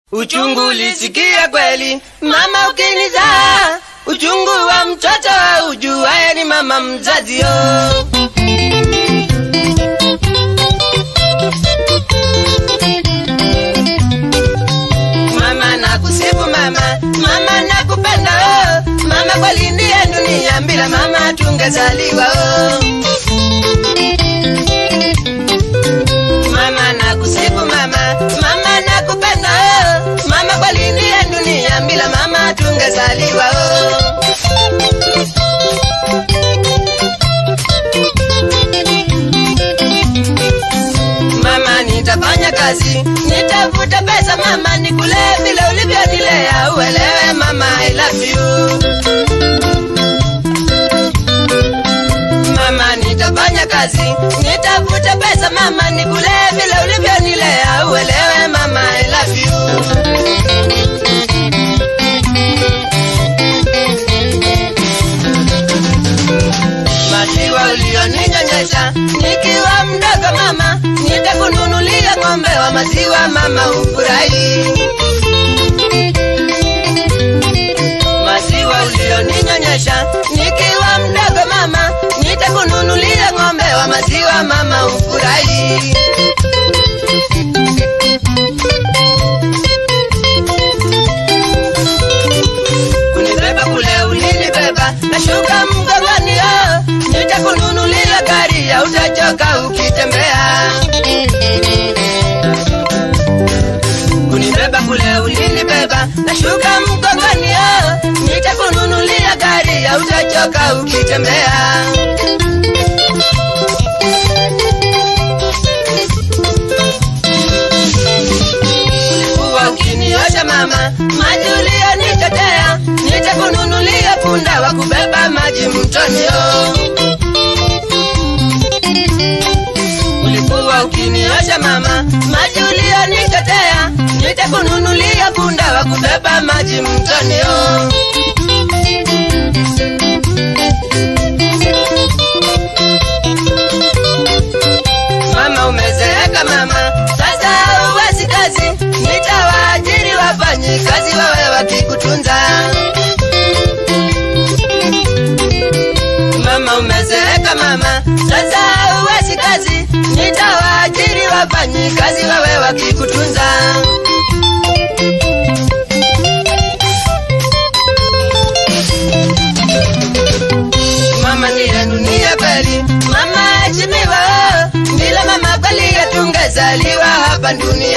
Uchungu ulisikia kweli mama ukinizaa, uchungu wa mtoto ujuaye ni mama mzazi yo. Mama nakusifu mama, mama nakupenda oh. Mama kweli ndiye dunia, bila mama tungezaliwa oh. Mama nakusifu mama, mama nakupenda oh. Mama kweli ndiye dunia, bila mama tungezaliwa oh. Mama nitafanya kazi, nitafuta pesa mama, nikule vile ulivyonilea, uelewe mama I love you. Mama nitafanya kazi, nitafuta pesa mama, nikule vile ulivyonilea, uelewe mama I love you. Maziwa ulioninyonyesha nikiwa mdogo mama, nitakununulia ng'ombe wa maziwa mama, ufurahi. Maziwa ulioninyonyesha nikiwa mdogo mama, nitakununulia ng'ombe wa maziwa mama, ufurahi. kunibeba kule ulinibeba, nashuka mgongoni, oh, nitakununulia gari ya utachoka ukitembea. Kunibeba kule ulinibeba, nashuka mgongoni, oh, nitakununulia gari ya utachoka ukitembea. Ulikuwa ukiniosha mama, maji uliyonitetea, nitakununulia punda wa kubeba maji mtoni. oh. Ulikuwa ukiniosha mama, maji uliyonitetea, nitakununulia punda wa kubeba maji mtoni. oh. Mama umezeeka mama, sasa uwezi kazi, nitawaajiri wafanyi kazi wawe wakikutunza. Mama umezeeka mama, sasa uwezi kazi, nitawaajiri wafanyi kazi wawe wakikutunza. Mama ndiye dunia kweli, mama heshimiwa, bila mama kweli hatungezaliwa hapa duniani.